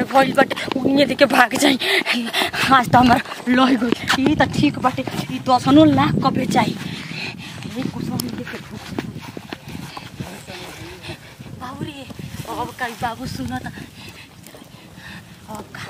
में भइल बाटे उन्हें देखे भाग जाई आज तो हमार लह गई ई त ठीक बाटे ई दसनो लाख क बेचाई ए कुसुम देखे बाबू रे अब का बाबू सुन त अब का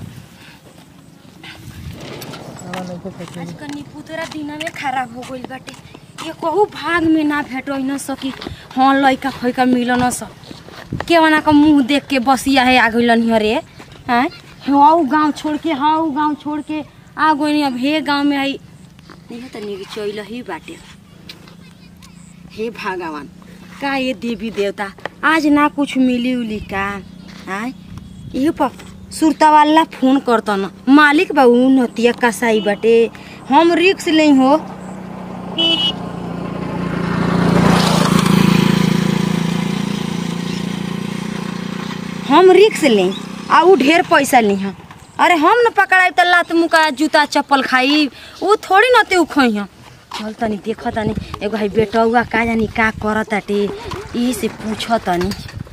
आज कनी पुतरा दिना में खराब हो गइल बाटे ये कहू भाग में ना भेटो न सकी हाँ लइका फैका मिल न स केवना का मुंह देख के बसिया है आ गइलन हियर रे हैं हाउ गांव छोड़ के हाउ गांव छोड़ के आ गइनी अब हे गांव में आई ये त निक चइल ही बाटे हे भगवान का ये देवी देवता आज ना कुछ मिली उली का हैं ये पर सुरता वाला फोन करतन मालिक बा उ नतिया कसाई बाटे हम रिक्स ले हो हम रिक्स ले आ उ ढेर पैसा ली हम अरे हम न पकड़ाई त लात मुका जूता चप्पल खाई उ थोड़ी न ते खई हम चल तनी देख तनी एगो है बेटौआ का जानी का करत ताटे ई से पूछ तनी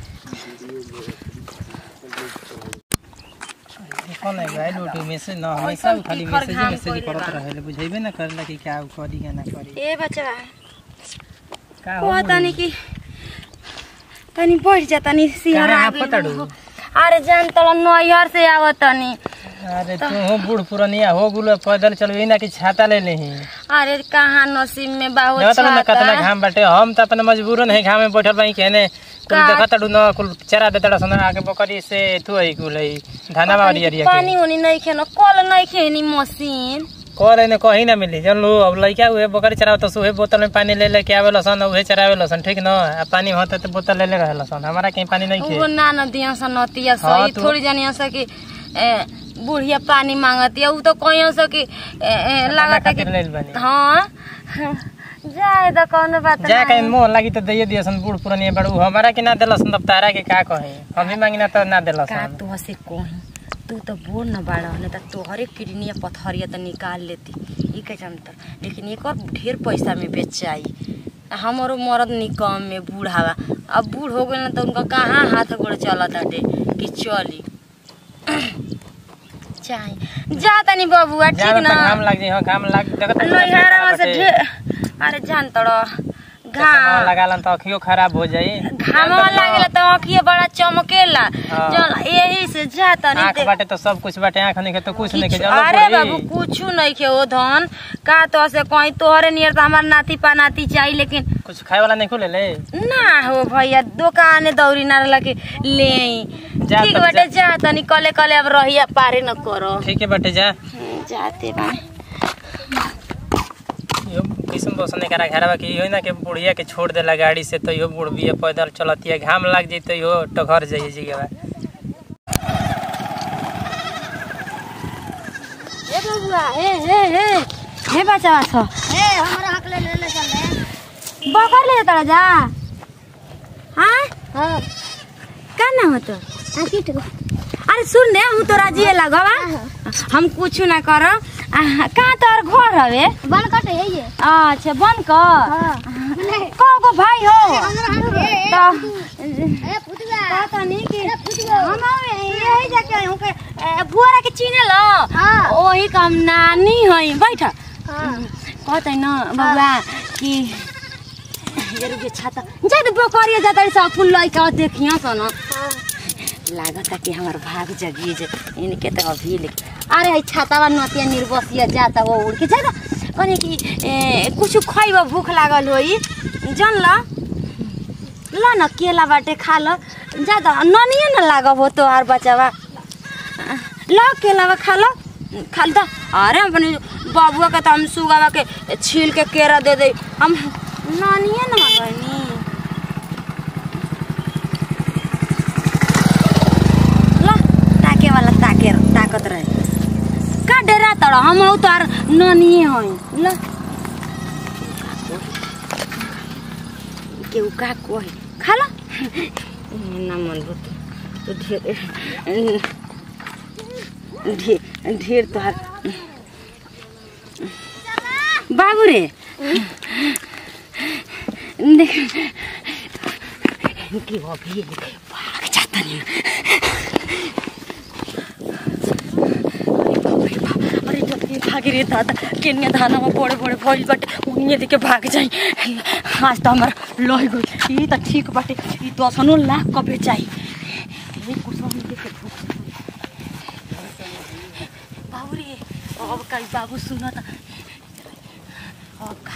कौन है गाइड ओटो मैसेज ना हमेशा उ खाली मैसेज ही मैसेज करत रहेले बुझाइबे ना करला कि क्या उ करी या ना करी ए बच्चा का को तनी कि तनी बैठ जा तनी सिहर कहाँ आ आप पताड़ू? अरे जान तल नैहर से आवत तनी अरे तू हो बूढ़ पुरनिया हो गुलो पैदल चलबे ना कि छाता ले लेही अरे कहाँ नसीब में बाहो देखत ना छाता। कितना घाम बाटे हम त अपने मजबूरन है घाम में बैठल बाई कहने कुल का? देखत डू न कुल चरा देतड़ा सन आके बकरी से तू है कुल है धाना बाड़ी अरिया पानी के उनी नहीं खेनो कल नहीं खेनी मशीन करे ने कहीं ना मिली जन लो अब लइका उहे बकरी चराव त सुहे बोतल में पानी ले ले के आवे लसन उहे चरावे लसन ठीक न आ पानी होता त बोतल ले ले रहे लसन हमारा कहीं पानी नहीं खे वो ना न दिया सा नतिया हाँ, सही तो- थोड़ी जानिया सा कि ए, बुढ़िया पानी मांगती है उ तो कहियो सा कि ए, ए, लागता कि खातिर लेल बानी हाँ जाए तो कौनो बात जा कहीं नहीं मोह लागी त दैये दियसन बूढ़ पुरानी बड़ू हमारा के ना देलसन तब तारा के का कहे हम भी मांगी ना त ना का देलसन तो से कही तू तो बोल न बाड़ा नहीं तो तोहरे किडनिया पथरिया तो निकाल लेती ई के जानता लेकिन एक और ढेर पैसा में बेचाई हमारो मरद निकम में बूढ़ावा अब बूढ़ हो गए ना तो उनका कहाँ हाथ गोड़ चलत हटे कि चली चाहे जा तनी बबुआ ठीक जाना ना त घाम लाग जाई हां घाम लाग देखत नैहरा से ढेर अरे जान तड़ो घाम लगालन त अखियो खराब हो जाई घामवा लागेला तो आँखिए बड़ा चमकेला हाँ। जल यही से जा तनी आंख देख- बाटे तो सब कुछ बाटे आंख नहीं के तो कुछ नहीं के किछु- चलो अरे बुढ़ी। बाबू कुछ नहीं खे ओ धन का तो से कहीं तोहरे नियर तो हमार नाती पानाती चाहिए लेकिन कुछ खाए वाला नहीं खुले ले ना हो भैया दुकाने दौरी ना रहला कि ले आई। जा ठीक तब बाटे जा तनी कले कले अब रहिया पारे न करो ठीक है बाटे जा जाते बा यो किस्म बसने करा घरवा के यो ना के बुढ़िया के छोड़ देला गाड़ी से तो यो बुढ़ बिया पैदल चलतिया घाम लाग जाई तो यो टघर जाई जगह ए बबुआ हे हे हे हे बच्चा छ ए हमारा हक ले ले ले चल ले बकर ले तड़ा जा हाँ हां का नाम हो तो आ की ठीक अरे सुन ने हूँ तोरा जिए लगवा हम कुछ ना करो कहाँ तोर घर हवे बन कट है ये अच्छा बंद कर हां को को भाई हो हमारा हक ए तो ए पुतवा पता नहीं कि ए पुतवा हम यही जाके आए हूँ के ए, भुआरा के चीने लो हाँ। वही काम नानी है बैठ हां कहते न बबुआ कि ये रुके छाता जा तो बकरिया जाता सब फूल लइका देखिया सन लागता कि हमार भाग जगी जे इनके तो अभी लेके अरे है छातावा नतिया निर्बसिया जाता वो उड़ के जाता कने कि ए, कुछ खइब भूख लागल होई जन ल ल न केला बाटे खा ल ज्यादा ननिए न लागब हो तोहार बचावा ल केलावा खा ल खा ल त अरे अपने बाबुआ के त हम सुगावा के छील के केरा दे दे हम ननिए न बनी ल ताके वाला ताके ताकत रहे का डेरा तड़ हम हौ तार ननिए हई ल केहू का कोही खा ल ना मन भूत तो ढेर ढेर ढेर तोहार बाबू रे देख कि अभी भाग जाता नहीं आगे रे दादा केनिया धाना में बड़े बड़े भइल बाटे उनिए देके भाग जाई आज तो हमार लह गई ई त ठीक बाटे ई तो असनो लाख कबे चाही ए कुछ हम देखे बाबू रे अब का बाबू सुन त अब का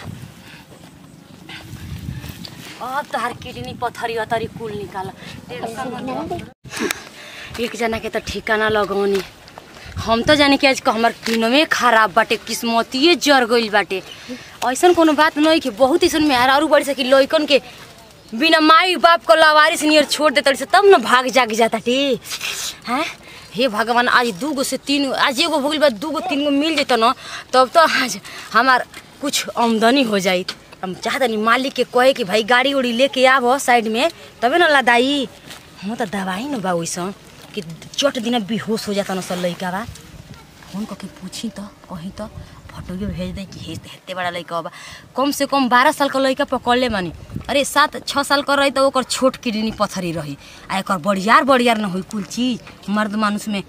अब तोहार किडनी पथरी अथरी कुल निकाल टेंशन मत ले। एक जना के त ठिकाना लगौनी हम तो जानी कि आज क हमर दिनमे खराब बाटे किस्मतिए जर गइल बाटे ऐसन कोनो बात नहीं कि बहुत ऐसन में आरू बड़ी सकी लइकन के बिना माई बाप को लावारिस नियर छोड़ देता से तब न भाग जाग जाता टे हैं हे भगवान आज दू गो से तीन गो आज एगो हो गइल बा दू गो तीन गो मिल जेत न तब तो आज हमार कुछ आमदनी हो जाई हम चाहतनी मालिक के कहे कि भाई गाड़ी उड़ी लेके आब साइड में तबे न लदाई हम तो दवाई न बा वैसन कि चट दिन बेहोश हो जाता न सब लइका बा फोन करके पूछी तो कहीं तो फोटो भेज दे कि हे- हेते बड़ा लइका बा कम से कम बारह साल का लइका पकड़ ले मानी अरे सात छः साल का रही तो ओकर छोट किडनी पथरी रही आ एकर बड़ियार बड़ियार न होई कुल चीज मर्द मानुष में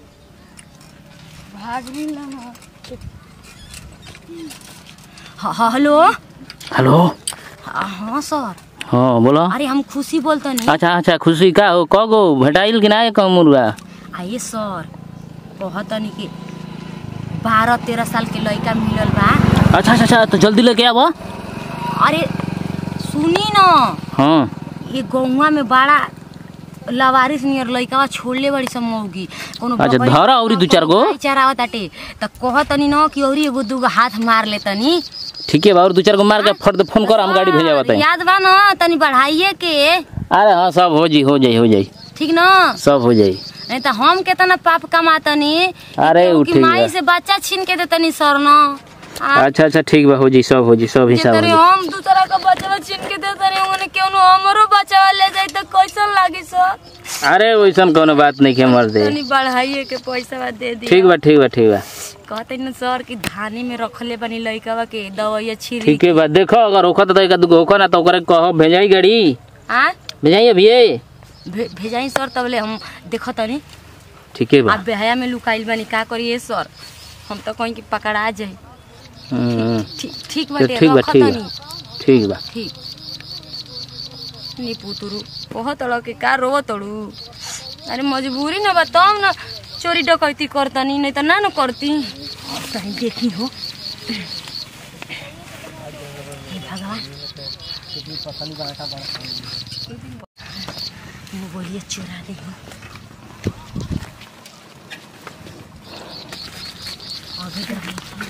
हाँ हाँ, हेलो हेलो हाँ हाँ सर हाँ बोलो अरे हम खुशी बोलतनी अच्छा अच्छा खुशी का हो कगो भेटाइल कि ना कम मुर्गा आइए सर कहतनी कि बारह तेरह साल के लड़का मिलल बा अच्छा अच्छा अच्छा तो जल्दी लेके आबो अरे सुनी न हाँ ये गौवा में बड़ा लवारिस नियर लइका छोड़ले बड़ी सब मौगी कोनो अच्छा, बबई- धर अउरी दू चार गो। भाई चरावत ताटे त कहतनी न कि औरी एगो दूगो हाथ मार ले तनी ठीक है बा और दू चार गो मार के फट दे फोन कर हम गाड़ी भेजा बताई याद बा न तनी बढ़ाइए के अरे हाँ सब हो जी हो जाई हो जाई ठीक न सब हो जाई नहीं त हम केतना पाप कमातनी अरे केहू उ की ठीक माई बा। से बच्चा छीन के देतनी सर न आ, अच्छा अच्छा ठीक बा हो जी सब हो जी सब हिसाब हो जेतरे जी हम दूसरा का बच्चा छीन के देतनी ओने केहू हमरो बच्चा ले जाई त कैसन लागी सर अरे वैसन कोनो बात नहीं के मर दे तनी बढ़ाइए के पैसा दे दी ठीक बा ठीक बा ठीक बा कहते न सर कि धानी में रखले बनी लइकवा के दवाई छिरी ठीक है बा देखो अगर होखत तो एक दुगो होखो ना तो ओकरे कहो भेजाई गाड़ी आ भेजाई अभी भे, भेजाई सर तबले हम देखतनी ठीक है बा आप बेहया में लुकाइल बनी का करिए सर हम तो कहीं कि पकड़ा जाई हम्म, ठीक ठीक तो बाटे ठीक बा ठीक रखतनी बा ठीक बा ठीक नी पुतरू कह तड़ के का रो तड़ू अरे मजबूरी न बा तब न चोरी डकैती करतनी नहीं तो ना न करती कहीं देखी हो हे भगवान वो बोलिए चुरा ली हो अभी डर नहीं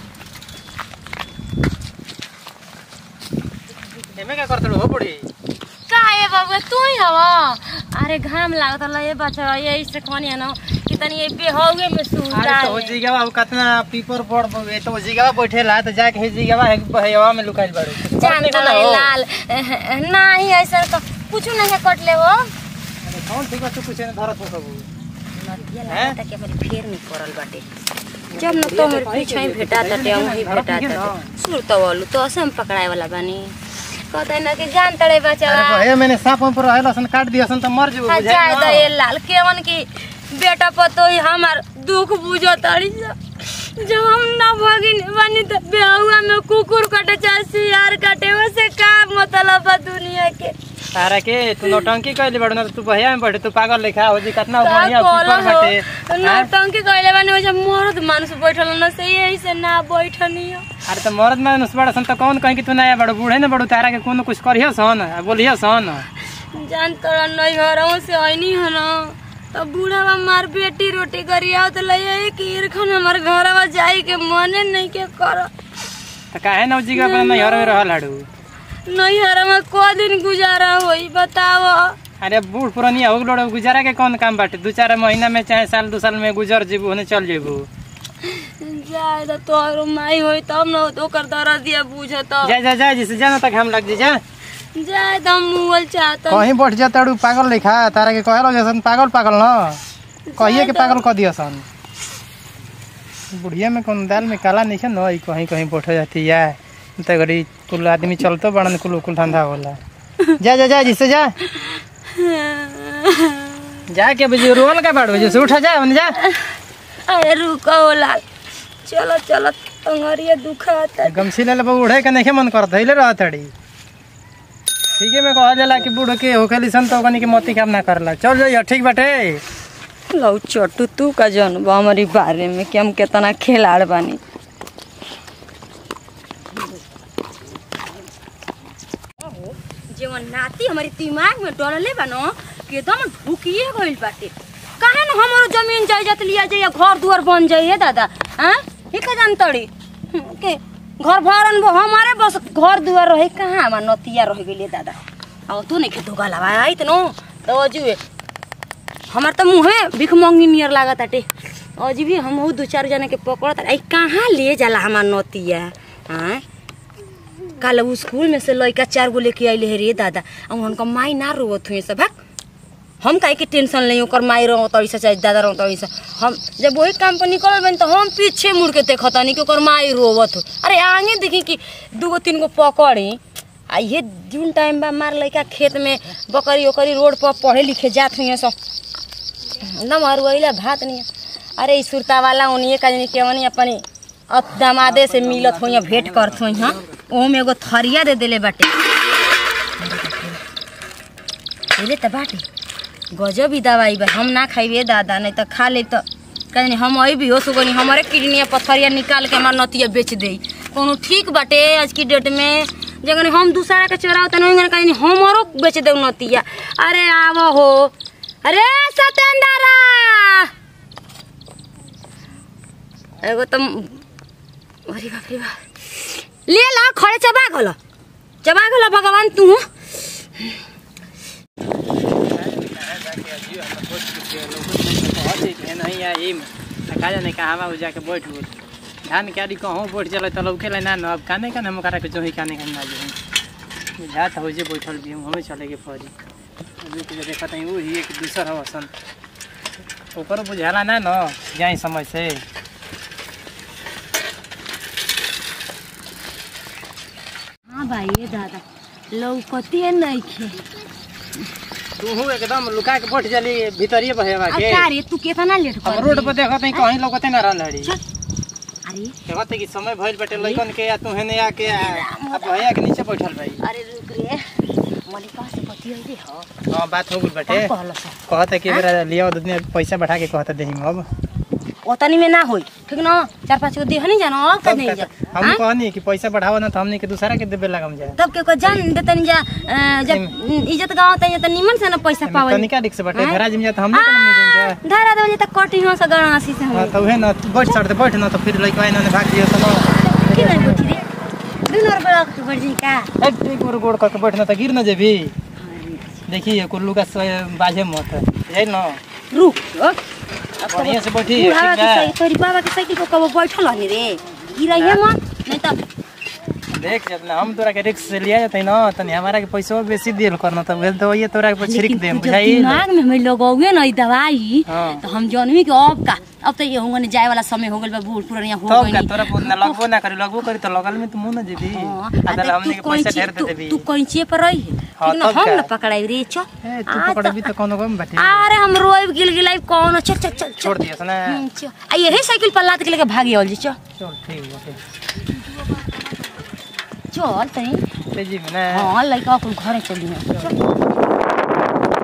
एमे का करत हो पड़ी का है बाबू तू ही हवा अरे घाम लागत ल ये बच्चा ये इससे कोनी है ना कि तनी ये बेहोगे में सूता अरे तो हो है जीगावा अब कितना पीपर पड़ बवे तो हो जीगावा बैठेला तो जाके हे जीगावा है बहवा में लुकाइल बाड़ू जानता है लाल नहीं ऐसा तो कुछ नहीं कटले हो अरे कौन ठीक बा तू कुछ न धरत हो कबू नदिया लागता कि हमारी फेर नहीं पड़ल बाटे जब न तो हमारे पीछे ही भेटा ताटे हम ही भेटा ताटे सुर तो वालू तो असम हम पकड़ाए वाला बानी कहते हैं ना कि जान तड़े बच्चा अरे बहे मैंने सांप पर रहला सन काट दिया सन तो मर जेबू हाँ, बुझाई जाए ना। तो ये लाल केवन की बेटा पतो ही हमार दुख बुझो ताड़ी सा। जब हम ना भगिन बनी तो बेहुआ में कुकुर कटे चाहे सियार कटे वैसे का मतलब बा दुनिया के तारा के तू नौटंकी कइले बाड़ू ना तो तू बहिया में बैठे तू पागल लेखा हो जी कितना का बढ़िया बोलो ऊपर हो बाटे नौटंकी कइले बानी वैसे मर्द मानुष बैठल न से यही से ना बैठनी हो अरे तो मर्द में नुसबाड़ा सन तो कौन कहीं कि तू नया बड़ो बूढ़े न बड़ो तारा के कोनो कुछ करियो सन आ बोलियो सन जान तोरा नहीं घरों से आईनी है ना तो बूढ़ा मार बेटी रोटी करिया तो ले कि इरखन हमार घरवा जाई के मने नहीं के कर तो काहे न जी का नहीं हर में रहल हाडू नहीं हरमा को दिन गुजारा होई बताओ अरे बूढ़ पुरानिया हो गलो गुजारा के कौन काम बाटे दू चार महीना में चाहे साल दो साल में गुजर जेबू होने चल जेबू जाए तो तोहरो माई होई तब न तो ओकर दर्द दिया बुझत जा जा जा जिसे जाना तक हम लग जी जा जाए तो हम मुगल चाहत कहीं बैठ जा ताड़ू पागल लेखा तारा के कहलो जैसन पागल पागल न कहिए के पागल कह दियो सन बुढ़िया में कौन दाल में काला नहीं है न ई कहीं कहीं बैठ जाती है तो गरी कुल आदमी चलतो बड़न कुल कुल धंधा होला जा जा जा जिसे जा जा के बजे रोल का बाड़ बजे से उठा जा जा अरे रुको लाल चलो चलो टंगरिया दुखाता गमछी ले ले उड़े के नहीं मन करत हइले रहत हड़ी ठीक है मैं कहा जाला कि बूढ़ के होखेली सन तो कनी के मोती काम ना करला चल जाइए ठीक बाटे लौ चटू तू का जन बा हमारी बारे में कि हम कितना खिलाड़ बानी जेवन नाती हमारी दिमाग में डरले बा न कि एकदम ढुकिए गइल बाटे काहे न हमारो जमीन जायदाद लिया जाइए घर दुआर बन जाइए दादा हाँ ही का जान तड़ी हम्म, के घर भरन वो हमारे बस घर दुआर रहे कहाँ हमार नतिया रह गेलिए दादा अब तू नहीं खेतो गला आई त नो तो अजुए हमार त मुहे भिख मंगी नियर लागत आटे अजी भी हम दू चार जना के पकड़त आई कहाँ ले जाला हमार नतिया हाँ कल उ स्कूल में से लड़का चार गो लेके आइले हे रे दादा और उनका माई ना रोवत हुए सब भाग हम काहे के टेंशन नहीं ओकर माई रहो तड़ी से चाहे दादा रहो तड़ी से हम जब वही काम पर निकल बन तो हम पीछे मुड़ के देखता नहीं कि ओकर माई रोवत हो अरे आगे देखी कि दूगो तीन गो पकड़ी आ ये जून टाइम बा मार लड़का खेत में बकरी ओकरी रोड पर पढ़े लिखे जात हुए सब न मरुआइला भात नहीं अरे ई सुरता वाला उन्हीं का जानी केवनी अपनी अप दामादे से मिलत हो भेंट करत हो हाँ ओहू में एगो थरिया दे देले बाटे पहले तो बाटे गजब ही दवाई बा हम ना खाइबे दादा नहीं तो खा ले तो कहीं हम आई भी हो सुगनी हमारे किडनी पथरिया निकाल के हमार नतिया बेच दे कोनो ठीक बाटे आज की डेट में जगन हम दूसरा के चोराव तो नहीं कहीं हमारो बेच दे नतिया अरे आव हो अरे सतेंद्रा एगो तो अरे बाप रे बाप ले ला खड़े चबा गल चबा गल भगवान तू नहीं आई का जाने कहाँ जाके बैठ गो धान के आदि कहूँ बैठ चल तो लौके ना न अब काने काने हम करा के जो ही काने काने ना जो बुझात हो जे बैठल भी हम हमें चले के पड़ी अभी तो देखत हई वो ही एक दूसर हो सन ओकर बुझाला ना न जाई समय से हाँ भाई ये दादा लौकती नहीं खे तू एकदम लुका के बैठ चली भीतरिए बहेवा के अच्छा रे तू कितना लेट अब कर रोड पर देखत हई कहीं लौकते ना रहल हड़ी चल। अरे कहत हई कि समय भइल बाटे लइकन के या तू हेने आके आ- अब भैया के नीचे बैठल भाई अरे रुक रे मलिका से पति आई हो हां बात हो गई बाटे का कहल सा कहत है कि मेरा लिया दुनिया पैसा बढ़ा के कहत देही अब ओतनी में ना होई ठीक ना चार पाँच गो देह नहीं जानो अब का तब नहीं का- जा हम हाँ? कहनी कि पैसा बढ़ावा ना तो हमनी के दूसरा के देबे लगम जाए तब के को जान देतन जा अ, जब इज्जत गाँव तन त निमन से ना पैसा पावल तनिका रिक्स बाटे हाँ? घरा जिम जा तो हमनी के ना मुझे जाए धारा देवल त कटी हो से गणासी से हां हम तो उहे ना बैठ सर बैठ ना तो फिर लइका इन्होंने भाग दियो तो की नहीं बैठी रे दुनो रुपया के बढ़ जी का एक एक गोड़ गोड़ करके बैठ ना तो गिर ना जेबी देखिए कुल्लू का स- बाजे मत है ना रुक ओ, अब तो बढ़िया से बैठी बुढ़ावा ठीक के है साइकिल तोरी बाबा के साइकिल पर कबो बैठल हनी रे गिराइए मत नहीं त देख जब ना हम तोरा के रिक्स से लिया जाते ना तनी हमारा के पैसा बेसी दिल करना तो वेल तो ये तोरा के छिड़क दे जब बुझाई दिमाग में हमें लगौगे ना ई दवाई हाँ। तो हम जानवी कि अब का अब तो ये होंगे जाए वाला समय हो गइल बा बूढ़ पुरानिया हो तब गइल का तोरा पुतना लगबो ना करी लगबो करी तो लगल में तो मुंह ना जेबी हाँ, अदल आ हमने के तू पैसा कैंची ढेर दे तू देबी तू कैंची पर रही है हाँ, ठीक ना तब हम का? ना पकड़ाई रे चल ए तू आ, पकड़बी तो कोनो गम बाटे अरे हम रोइब गिल गिलाई कौन चल चल चल छोड़ दियस ना हम्म, चल आ यही साइकिल पर लाद के लेके भागी आवल जी चल चल ठीक बाटे चल तनी तेजी में ना हाँ लड़का अपन घरे चली है चल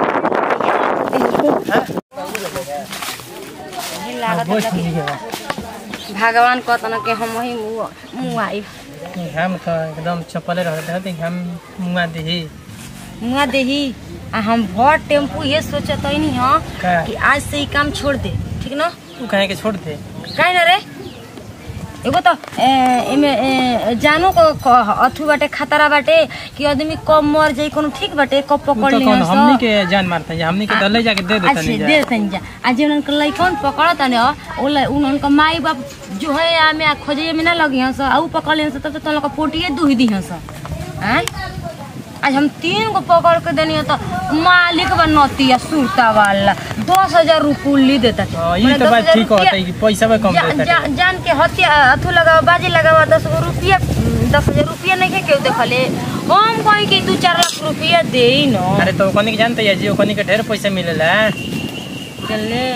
यही लागत बैठ है कि लीजिए भगवान कहता कि हम वही मुँह मुँह आई हम तो एकदम चपले रहते हैं हम मुंगा देही मुँह देही आ हम भर टेम्पू ये सोचत नहीं हाँ का कि आज से ही काम छोड़ दे ठीक ना तू कहे के छोड़ दे काहे ना रे एगो तो ए, एमे ए, जानो को क- अथु बाटे खतरा बाटे कि आदमी कब मर जाई कोनो ठीक बाटे कब तू पकड़ तो ली कौन हमनी के जान मारते हैं हमनी के तो ले जाके दे देता अच्छा नहीं दे जा देतन जा आ जे उनका लइकन पकड़त ने ओ ल- उन उनका माई बाप जो है आमे आ खोजे में ना लगी हंस आ उ पकड़ लेन तब तो तन लोग पोटिए दुही दी हंस हैं आज हम तीन को पकड़ के देनी तो मालिक बनती सुरता वाला दस हजार रुकुली देता हाँ, ये तो बात ठीक होता है कि पैसा भी कम जा, देता जा, है जान के हत्या अथु लगावा बाजी लगावा दस गो रुपया दस हजार रुपया नहीं केहू देखले हम कहीं कि दू चार लाख रुपया दे न अरे तो ओकनी के जानते है जी ओकनी के ढेर पैसा मिलेला चले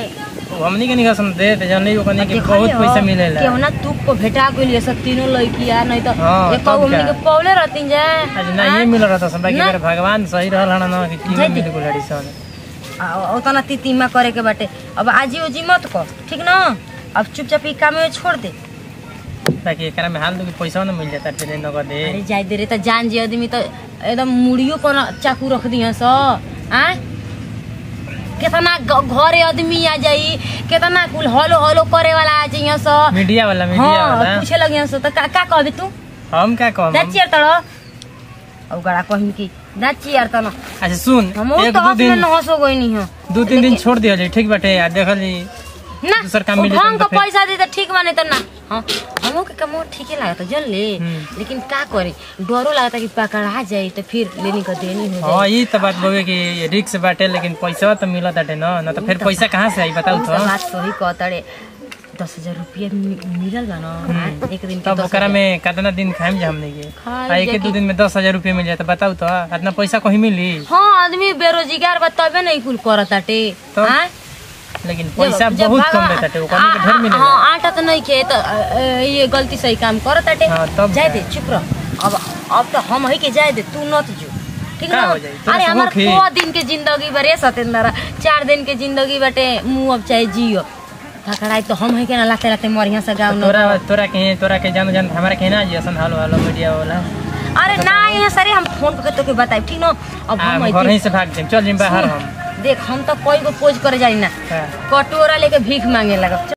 वो हमनी के नहीं सुन दे ते जन नहीं ओकनी के बहुत पैसा मिलेला केहू ना तू को भेटा गइल सब तीनों लड़किया नहीं तो हाँ, एक तब हमनी क्या? के पौले रहती जे आज ना ये मिल रहा था सब बाकी ना। मेरे भगवान सही रहल हन ना कि तीनों जैती। मिल को लड़ी सन आ, उतना तितिमा करे के बाटे अब आजी ओजी मत कर ठीक ना अब चुपचाप ई काम में छोड़ दे ताकि एकरा में हाल दो कि पैसा ना मिल जाता तेरे नगद दे अरे जाय दे रे त जान जी आदमी त एकदम मुड़ियो पर चाकू रख दिया स आ केतना घ- घरे आदमी आ जाई केतना कुल हलो हलो करे वाला आ जाइए स मीडिया वाला मीडिया हाँ वाला पूछे लगिया स त का का कहबे तू हम क्या कहम हम- दाचियर तड़ अब गड़ा कहिन की दाचियर तन अच्छा सुन हम एक तो दो हंस में दिन न हंसो गई नहीं हो दो तीन दिन छोड़ दिया जी ठीक बाटे आ देखल जी ना दूसर काम वो मिले ढंग तो का फिर- पैसा दे त ठीक बने त ना हाँ हमो के कमो ठीके लागत जन ले हम्म। लेकिन का करे डरो लागता कि पकड़ा जाई तो फिर लेनी का देनी हो हाँ जाई ये तो बात बोगे कि रिक्स बाटे लेकिन पैसा तो मिलत बाटे ना ना तो फिर पैसा कहाँ से आई बताऊ उ तो त बात सही कहतड़े दस हजार रुपया मि- मिलल बा ना हाँ, एक दिन के तब दस ओकरा हजार। में कितना दिन खाएम जा हमने के खाए आ एक जाके- दो दिन में दस हजार रुपये मिल जाए तो बताऊ तो इतना पैसा कहीं मिली हाँ आदमी बेरोजगार बा तबे नहीं कुल करताटे तो हाँ? लेकिन जब- पैसा जब बहुत कम भगवान- देता ओकरा के ढेर आ- मिलेला हाँ आटा तो नहीं खे तो अ, अ, ये गलती सही काम करताटे हाँ, तब जाए क्या? दे चुप रह अब अब तो हम ही के जाए दे तू नत जो ठीक का ना हो जाई? तोरा अरे से हमार होखी? दो दिन के जिंदगी बरे सतेंद्र चार दिन के जिंदगी बटे मुंह अब चाहे जियो पकड़ाई तो हम ही के ना लाते लाते मरिया से गाँव तोरा तोरा के तोरा के जान जान हमारा कहना जी असन हालो हालो मीडिया वाला अरे ना यहाँ सरे हम फोन करके तोके बताई ठीक ना अब हम आ, घर अइती- ही से भाग जाए चल जिम बाहर हम देख हम तो कोई को पोज करे जाई ना हाँ। कटोरा लेके भीख मांगे लगा